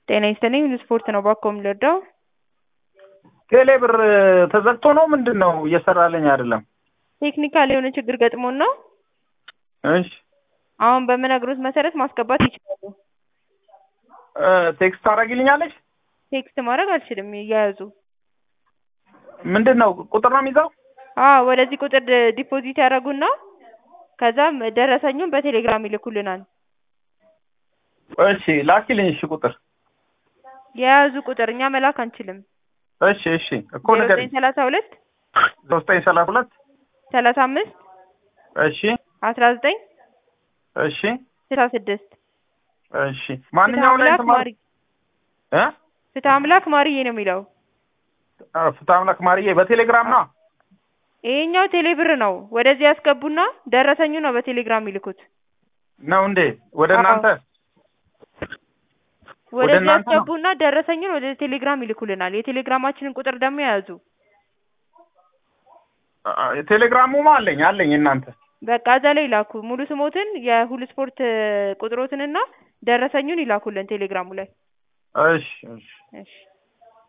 ጤና ይስጥልኝ ስፖርት ነው ባኮ የምልወደው ቴሌ ብር ተዘግቶ ነው ምንድን ነው እየሰራልኝ አይደለም ቴክኒካል የሆነ ችግር ገጥሞን ነው እሺ አሁን በምነግሮት መሰረት ማስገባት ይችላሉ እ ቴክስት ታደርጊልኛለሽ ቴክስት ማድረግ አልችልም እያያዙ ምንድን ነው ቁጥር ነው የሚይዘው አዎ ወደዚህ ቁጥር ድ- ዲፖዚት ያደርጉና ከዛም ደረሰኙን በቴሌግራም ይልኩልናል እሺ ላኪልኝ እሺ ቁጥር የያዙ ቁጥር እኛ መላክ አንችልም እሺ እሺ እኮ ዜሮ ነገር ዘጠኝ ሰላሳ ሁለት ዘጠኝ ሰላሳ ሁለት ሰላሳ አምስት እሺ አስራ ዘጠኝ እሺ ስልሳ ስድስት እሺ ማንኛው ላይ ፍትሐ አምላክ ተማሪ ማሪ እ ፍትሐ አምላክ ማርዬ ነው የሚለው አ፣ ፍትሐ አምላክ ማርዬ በቴሌግራም ነው ይሄኛው ቴሌብር ነው ወደዚህ ያስገቡና ደረሰኙ ነው በቴሌግራም ይልኩት ነው እንዴ ወደ አዎ። እናንተ ወደዚህ እናንተ ነው? ያስገቡና ደረሰኙን ወደ ቴሌግራም ይልኩልናል የቴሌግራማችንን ቁጥር ደግሞ የያዙ አ፣ ቴሌግራሙማ አለኝ አለኝ እናንተ በቃ እዛ ላይ ይላኩ ሙሉ ስሞትን የሁሉ ስፖርት ቁጥሮትንና ደረሰኙን ይላኩልን ቴሌግራሙ ላይ እሺ እሺ እሺ